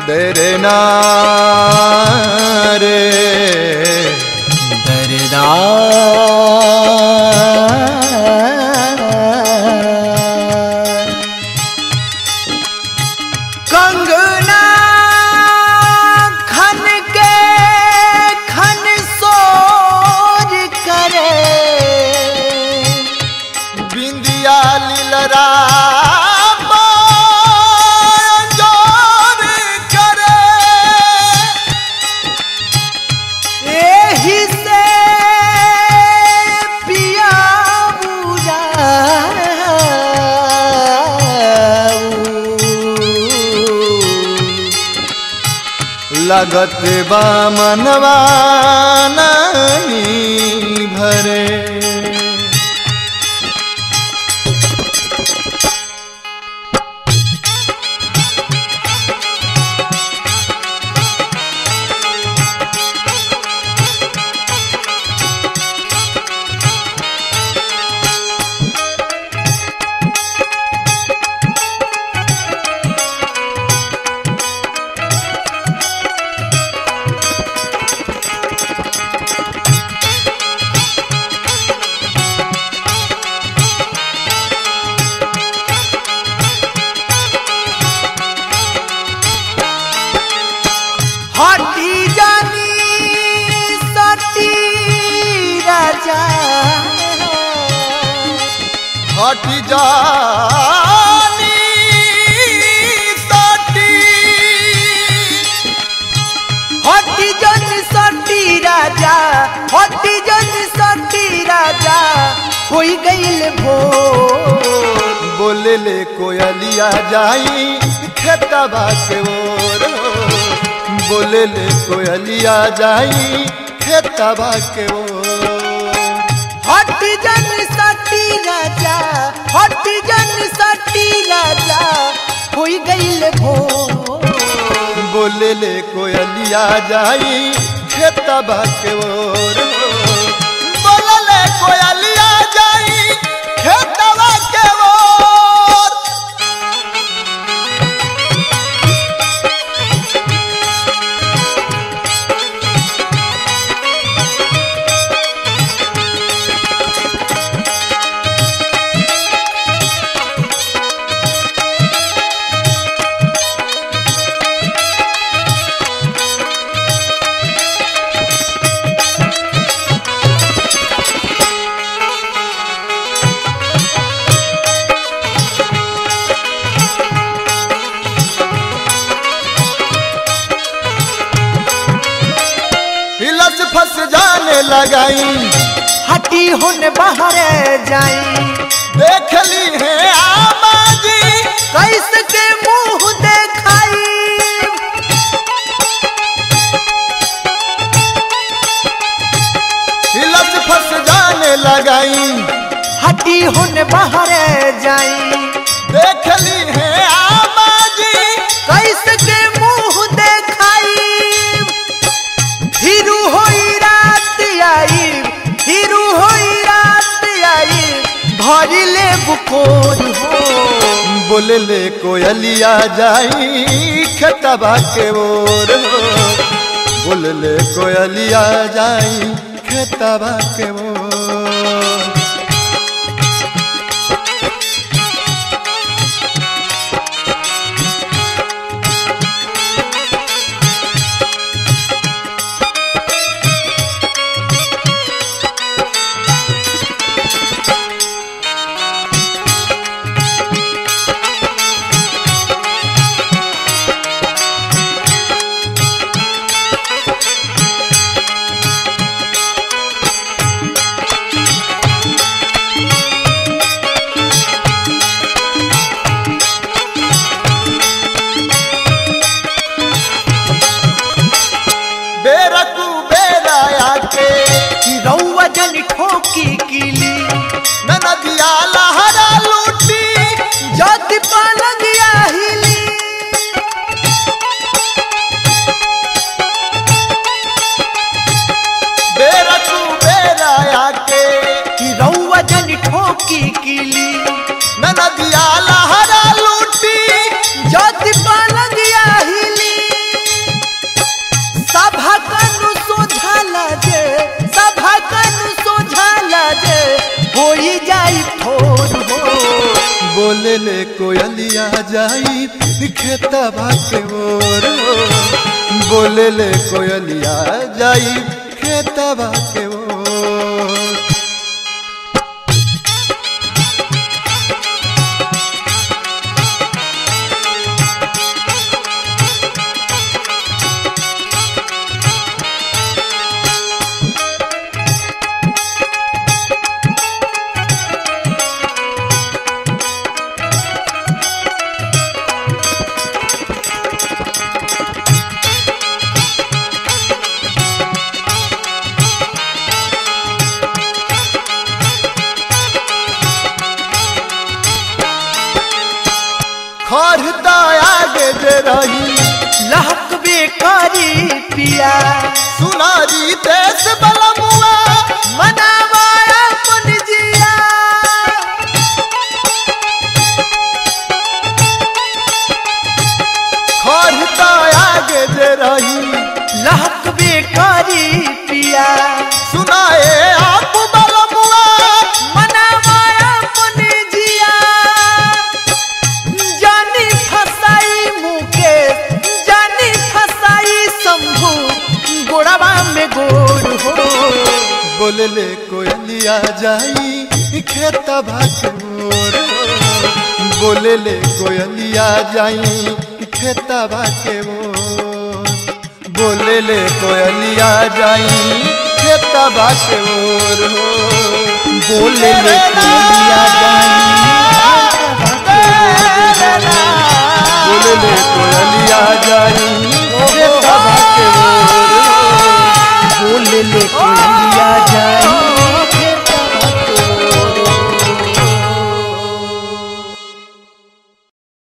तेरे नारे दरदा कंगना खन के खन सोर करे बिंदिया लीलरा जोर करे एही से पिया लगत बा मनवा नहीं भरे हटी जानी सटी राजा हटी जानी सटी हटी जानी सटी राजा हटी जानी सटी राजा कोई गईल भो बोले ले कोयलिया जाई खेतबा के ओर बोले ले कोयलिया जाई खेतबा के ओर हट जन सटी राजा हट जन सटी राजा होई गईल भो बोले ले कोयलिया जाई खेतबा के ओर बोले ले कोयलिया जाई खेतबा के ओर हिलस फंस जाने लगाई हटी हुन बाहर जाई देख ली है आबादी कैसे के मुंह देखाई हिलस फंस जाने लगाई हटी हुन बाहर जाई देख ली है आबादी कैसे के मुंह देखाई हिरू होई रात आई हिरू होई रात आई भरी ले बुकोर हो बोले ले कोयलिया जाई खेतबा के ओर बोले ले कोयलिया जाई खेतबा के ओर बोलले कोयलिया जाई खेतबा के ओर हो बोलले कोयलिया जाई खेतबा के ओर खरदा आगे जे रही लहक बेकारी पिया सुनारी देश बलमुआ मनावा अपन जिया खरदा आगे जे रही लहक बेकारी पिया सुनाए आप बलमुआ मनावा अपन जिया जानी फसाई मुके जानी फसाई शंभू गोड़वा में गोड़ हो बोलले कोयलिया जाई खेतबा के ओर हो बोलले कोयलिया जाई खेतबा के ओर बोलले कोयलिया जाई खेतबा के ओर हो बोले ले कोयलिया जाई बोलले कोयलिया